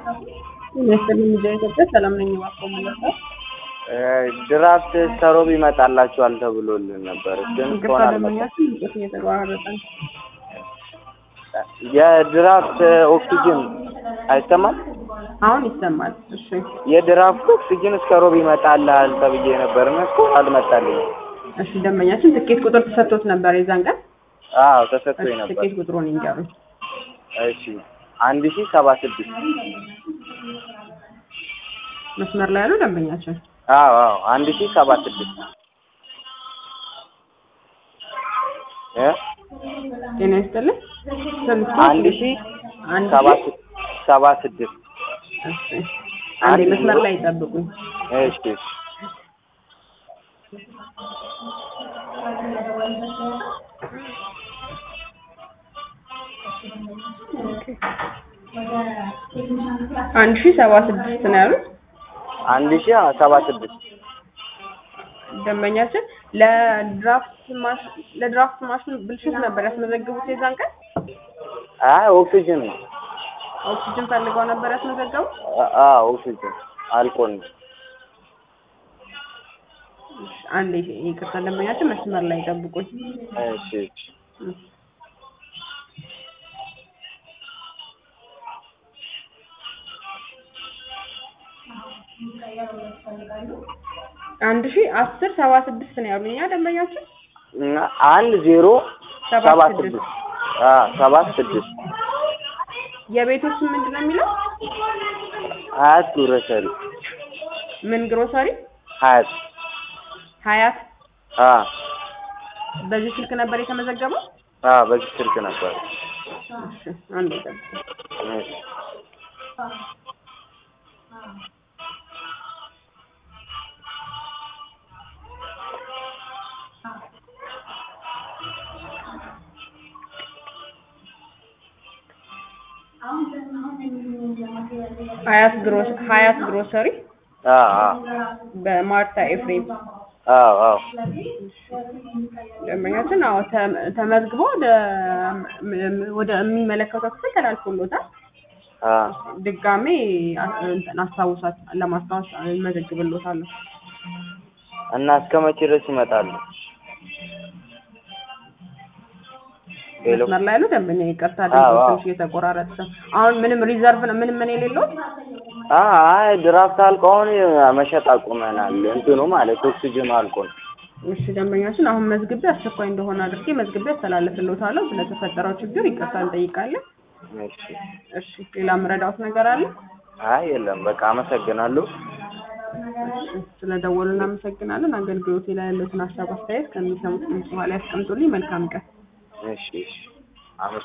ይመስል ሚዲያ ኢትዮጵያ ሰላም ነኝ። እባክዎ መለሰ ድራፍት ከሮብ ይመጣላችኋል ተብሎልን ነበር፣ ግን ይቅርታ እስካሁን አልመጣም። ደንበኛችን እንጨት እየተቆራረጠ ነው። የድራፍት ኦክሲጅን አይሰማም? አሁን ይሰማል። እሺ የድራፍት ኦክሲጅን እስከ ሮብ ይመጣልሃል ተብዬ ነበርና እስካሁን አልመጣልኝም። እሺ ደንበኛችን ትኬት ቁጥር ተሰጥቶት ነበር የዛን ቀን። አዎ እሺ ተሰጥቶኝ ነበር። ትኬት ቁጥሩን ይንገሩኝ። እሺ አንድ ሺህ ሰባ ስድስት መስመር ላይ ያሉ ደንበኛችን አዎ አዎ አንድ ሺህ ሰባ ስድስት እ ጤና ይስጥልኝ። ስልኩ አንድ ሺህ አንድ ሰባ ሺህ ስ- ሰባ ስድስት እሺ አንዴ መስመር ላይ ይጠብቁኝ። እሺ አንድ ሺህ ሰባ ስድስት ነው ያሉት አንድ ሺህ ሰባ ስድስት ደንበኛችን ለድራፍት ማሽ ለድራፍት ማሽን ብልሽት ነበር ያስመዘግቡት የዛን ቀን አይ ኦክሲጅን ነው። ኦክሲጅን ፈልገው ነበር ያስመዘገቡት። አ- አዎ ኦክሲጅን አልቆን እሺ፣ አንዴ ይቅርታ ደንበኛችን መስመር ላይ ጠብቁኝ። እሺ እሺ አንድ ሺህ አስር ሰባ ስድስት ነው ያሉኝ ያ ደንበኛችን እና አንድ ዜሮ ሰባት ሰባት ስድስት ስድስት አ ሰባት ስድስት የቤቶች ስም ምንድን ነው የሚለው? ሀያት ግሮሰሪ ምን ግሮሰሪ? ሀያት ሀያት አ በዚህ ስልክ ነበር የተመዘገበው? አ በዚህ ስልክ ነበር። እሺ፣ አንዴ ጠብቁኝ። እሺ ሀያት ግሮስ ሀያት ግሮሰሪ አ አ በማርታ ኤፍሬም አዎ አዎ ደንበኛችን አዎ ተ- ተመዝግቦ ወደ ም- ወደ የሚመለከተው ክፍል ተላልፎሎታል። አ ድጋሜ አ- እንትን አስታውሳት ለማስታወስ እመዘግብሎታለሁ። እና እስከ መቼ ድረስ ይመጣሉ? ሄሎ መስመር ላይ ያሉ ደንበኛ ይቅርታ አዎ፣ ድምፅ አዎ። ትንሽ እየተቆራረጠ ነው። አሁን ምንም ሪዘርቭ ነው ምንም ምን የሌለው አ አይ ድራፍት አልቆ አሁን መሸጥ አቁመናል። እንትኑ ማለት ኦክሲጅኑ አልቆ ነው። እሺ ደንበኛችን አሁን መዝግቤ አስቸኳይ እንደሆነ አድርጌ መዝግቤ አስተላልፍልዎታለሁ። ስለተፈጠረው ችግር ይቅርታ እንጠይቃለን። እሺ እሺ ሌላ ምረዳውት ነገር አለ? አይ የለም በቃ አመሰግናለሁ። እሺ ስለደወሉ እናመሰግናለን። አገልግሎቴ ላይ ያለውን ሀሳብ አስተያየት ከሚሰሙት ድምፅ በኋላ ያስቀምጡልኝ። መልካም ቀን። እሺ እሺ አመ